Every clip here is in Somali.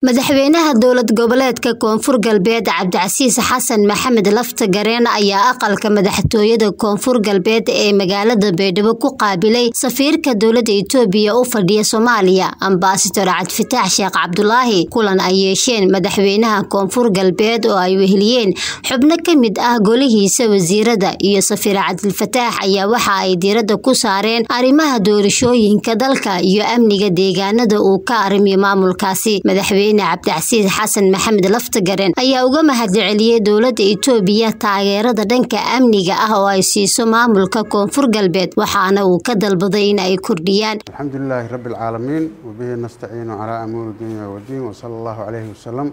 madaxweynaha dowlad goboleedka koonfur galbeed cabdicasiis xasan maxamed lafta gareen ayaa aqalka madaxtooyada koonfur galbeed ee magaalada baydhabo ku qaabilay safiirka dowlada itoobiya u fadhiya soomaaliya ambasador cabdifitaax sheekh cabdulaahi kulan ay yeesheen madaxweynaha koonfur galbeed oo ay weheliyeen xubno ka mid ah golihiisa wasiirada iyo safiir cabdilfataax ayaa waxa ay diirada ku saareen arrimaha doorashooyinka dalka iyo amniga deegaanada uu ka arrimiyo maamulkaasi madaxweyne cabdicasiis xasan maxamed laftagaren ayaa uga mahadceliyey dowlada itoobiya taageerada dhanka amniga ah oo ay siiso maamulka koonfur galbeed waxaana uu ka dalbaday in ay kordhiyaan alxamdulilaahi rabbi alcaalamiin wabihi nastaciinu calaa amuuri dunya wadiin wasala allahu calayhi wasalam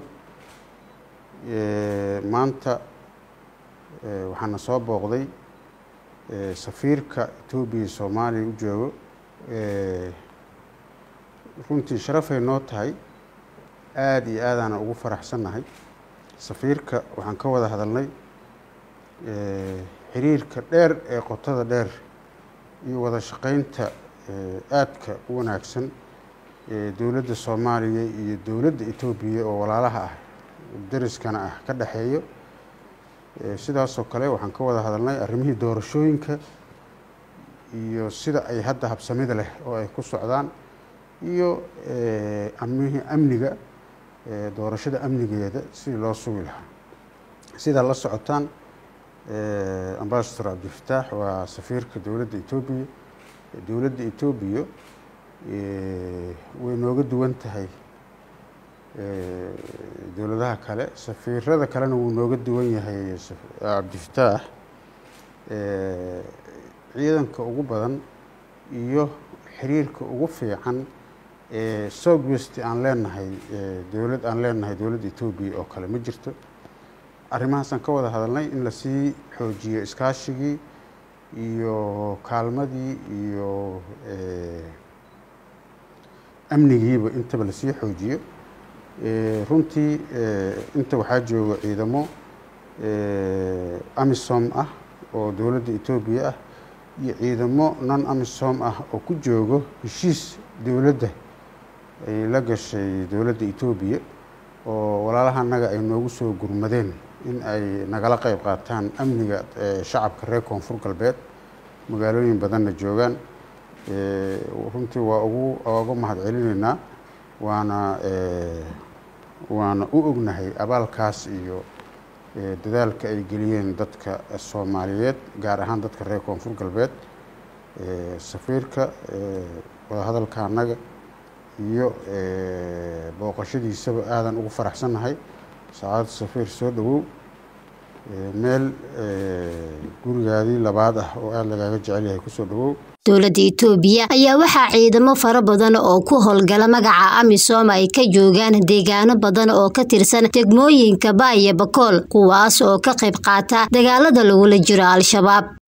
maanta waxaana soo booqday safiirka etoobiya soomaaliya u joogo runtii sharafay noo tahay aada iyo aadaana ugu faraxsannahay safiirka waxaan ka wada hadalnay xiriirka dheer ee qotada dheer iyo wada shaqeynta aadka u wanaagsan ee dowladda soomaaliya iyo dowladda etoobiya oo walaalaha ah dariskana ah ka dhexeeyo sidaasoo kale waxaan ka wada hadalnay arrimihii doorashooyinka iyo sida ay hadda habsamida leh oo ay ku socdaan iyo amihii amniga doorashada amnigeeda sidii loo sugi lahaa sidaa la socotaan ambasador cabdifataax waa safiirka dowladda etoobiya dowladda etoobiya way nooga duwan tahay dowladaha kale safiirada kalena wuu nooga duwan yahay cabdifataax ciidanka ugu badan iyo xiriirka ugu fiican ee south west aan leenahay dowlad aan leenahay dowladda etoobiya oo kale ma jirto arrimahaasaan ka wada hadalnay in lasii xoojiyo iskaashigii iyo kaalmadii iyo amnigiiba intaba lasii xoojiyo runtii inta waxaa jooga ciidamo amisom ah oo dowladda etoobiya ah iyo ciidamo non amisom ah oo ku joogo heshiis dowladda ay la gashay dowladda etoobiya oo walaalaha annaga ay noogu soo gurmadeen in ay nagala qeyb qaataan amniga shacabka reer koonfur galbeed magaalooyin badanna joogaan runtii waa ugu uga mahad celinaynaa waana waana u ognahay abaalkaas iyo dadaalka ay geliyeen dadka soomaaliyeed gaar ahaan dadka reer koonfur galbeed safiirka wadahadalka annaga iyo booqashadiisaba aadan ugu faraxsannahay saacadda safiir soo dhowow meel gurigaadii labaad ah oo aada lagaaga jecel yahay kusoo dhowow dowladda itoobiya ayaa waxaa ciidamo fara badan oo ku howlgala magaca amisom ay ka joogaan deegaano badan oo ka tirsan degmooyinka baaya bakool kuwaas oo ka qayb qaata dagaalada lagula jiro al-shabaab